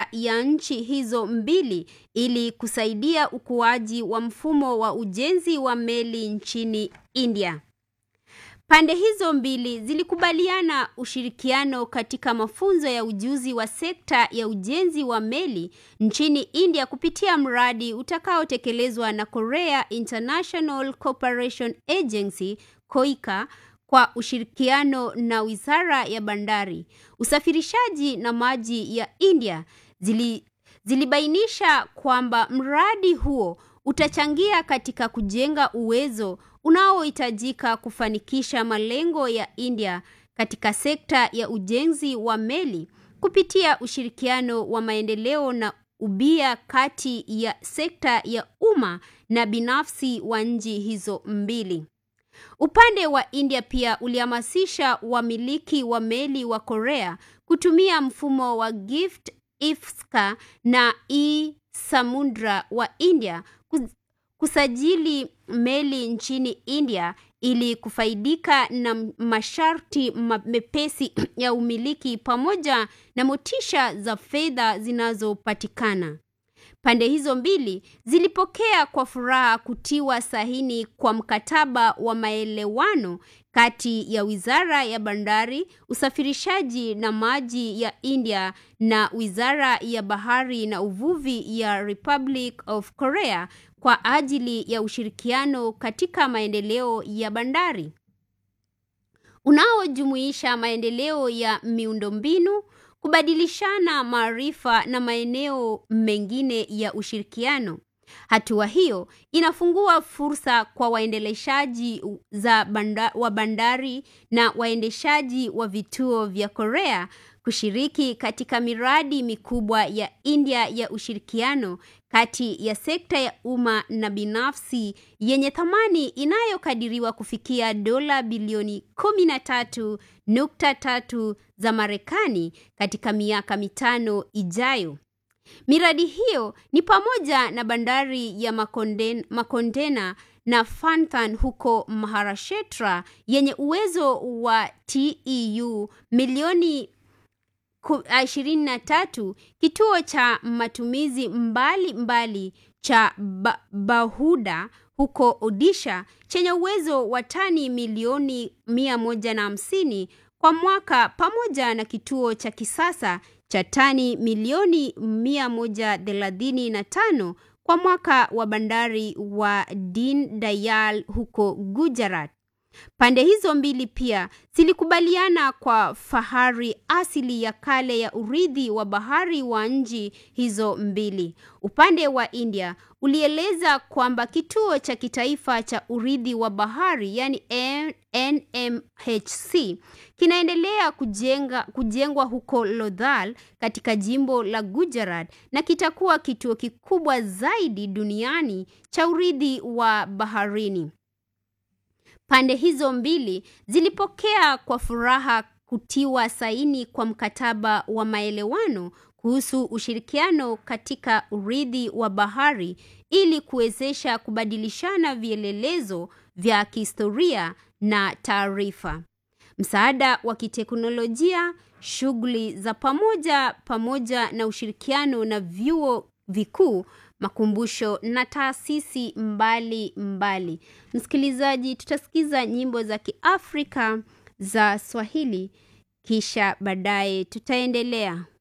ya nchi hizo mbili ili kusaidia ukuaji wa mfumo wa ujenzi wa meli nchini India. Pande hizo mbili zilikubaliana ushirikiano katika mafunzo ya ujuzi wa sekta ya ujenzi wa meli nchini India kupitia mradi utakaotekelezwa na Korea International Cooperation Agency KOICA kwa ushirikiano na Wizara ya Bandari, Usafirishaji na Maji ya India zili, zilibainisha kwamba mradi huo utachangia katika kujenga uwezo unaohitajika kufanikisha malengo ya India katika sekta ya ujenzi wa meli kupitia ushirikiano wa maendeleo na ubia kati ya sekta ya umma na binafsi wa nchi hizo mbili. Upande wa India pia ulihamasisha wamiliki wa meli wa Korea kutumia mfumo wa Gift Ifska na e-Samudra wa India kusajili meli nchini India ili kufaidika na masharti mepesi ya umiliki pamoja na motisha za fedha zinazopatikana. Pande hizo mbili zilipokea kwa furaha kutiwa sahini kwa mkataba wa maelewano kati ya Wizara ya Bandari, Usafirishaji na Maji ya India na Wizara ya Bahari na Uvuvi ya Republic of Korea kwa ajili ya ushirikiano katika maendeleo ya bandari unaojumuisha maendeleo ya miundombinu, kubadilishana maarifa na maeneo mengine ya ushirikiano. Hatua hiyo inafungua fursa kwa waendeleshaji za banda, wa bandari na waendeshaji wa vituo vya Korea kushiriki katika miradi mikubwa ya India ya ushirikiano kati ya sekta ya umma na binafsi yenye thamani inayokadiriwa kufikia dola bilioni 13.3 za Marekani katika miaka mitano ijayo. Miradi hiyo ni pamoja na bandari ya Makonden, Makondena na Fanthan huko Maharashtra yenye uwezo wa TEU milioni 23, kituo cha matumizi mbali mbali cha ba Bahuda huko Odisha chenye uwezo wa tani milioni 150 kwa mwaka pamoja na kituo cha kisasa cha tani milioni 135 kwa mwaka wa bandari wa Din Dayal huko Gujarat. Pande hizo mbili pia zilikubaliana kwa fahari asili ya kale ya urithi wa bahari wa nchi hizo mbili. Upande wa India ulieleza kwamba kituo cha kitaifa cha urithi wa bahari yani NMHC kinaendelea kujenga, kujengwa huko Lodhal katika jimbo la Gujarat na kitakuwa kituo kikubwa zaidi duniani cha urithi wa baharini. Pande hizo mbili zilipokea kwa furaha kutiwa saini kwa mkataba wa maelewano kuhusu ushirikiano katika urithi wa bahari ili kuwezesha kubadilishana vielelezo vya kihistoria na taarifa. Msaada wa kiteknolojia, shughuli za pamoja pamoja na ushirikiano na vyuo vikuu makumbusho na taasisi mbali mbali. Msikilizaji, tutasikiza nyimbo za Kiafrika za Swahili kisha baadaye tutaendelea.